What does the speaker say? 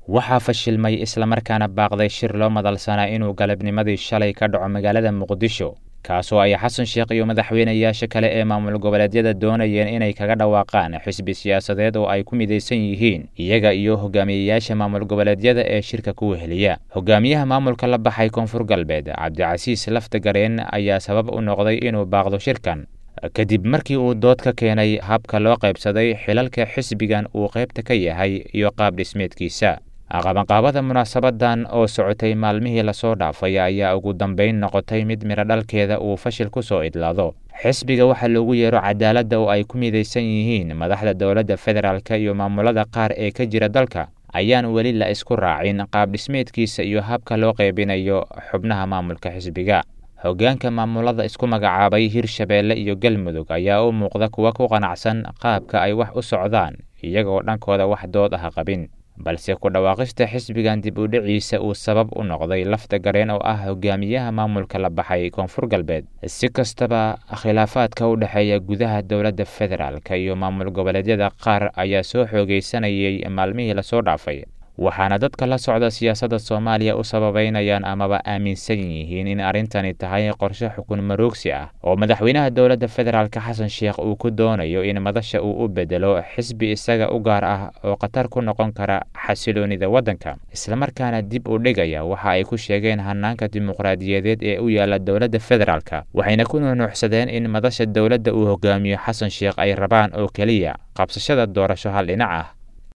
waxaa fashilmay islamarkaana baaqday shir loo madalsanaa inuu galabnimadii shalay ka dhaco magaalada muqdisho kaasoo ay xasan sheekh iyo madaxweynayaasha kale ee maamul goboleedyada doonayeen inay kaga dhawaaqaan xisbi siyaasadeed oo ay ku midaysan yihiin iyaga iyo hogaamiyeyaasha maamul goboleedyada ee shirka ku weheliya hogaamiyaha maamulka la baxay koonfur galbeed cabdicasiis laftagareen ayaa sabab u noqday inuu baaqdo shirkan kadib markii uu dood ka keenay habka loo qaybsaday xilalka xisbigan uu qaybta ka yahay iyo qaab dhismeedkiisa qabanqaabada munaasabadan oo socotay maalmihii lasoo dhaafay ayaa ugu dambayn noqotay mid midho dhalkeeda uu fashil ku soo idlaado xisbiga waxaa loogu yeero cadaaladda oo ay ku midaysan yihiin madaxda dowladda federaalk iyo maamulada qaar ee ka jira dalka ayaan weli la isku raacin qaab dhismeedkiisa iyo habka loo qaybinayo xubnaha maamulka xisbiga hoggaanka maamulada isku magacaabay hirshabeelle iyo galmudug ayaa u muuqda kuwa ku qanacsan qaabka ay wax u socdaan iyagoo dhankooda wax dood ah qabin balse ku dhawaaqista xisbigan dib u dhiciisa uu sabab u noqday lafta gareen oo ah hogaamiyaha maamulka la baxay koonfur galbeed si kastaba khilaafaadka u dhexeeya gudaha dowladda federaalk iyo maamul goboleedyada qaar ayaa soo xoogaysanayay maalmihii lasoo dhaafay waxaana dadka la socda siyaasadda soomaaliya u sababeynayaan amaba aaminsan yihiin in arrintani tahay qorshe xukun maroogsi ah oo madaxweynaha dowladda federaalk xasan sheekh uu ku doonayo in madasha uu u bedelo xisbi isaga u gaar ah oo khatar ku noqon kara xasiloonida waddanka islamarkaana dib u dhigaya waxa ay ku sheegeen hanaanka dimuqraadiyadeed ee u yaala dowladda federaalk waxayna ku nuunuucsadeen in madasha dowladda uu hogaamiyo xasan sheekh ay rabaan oo keliya qabsashada doorasho hal dhinac ah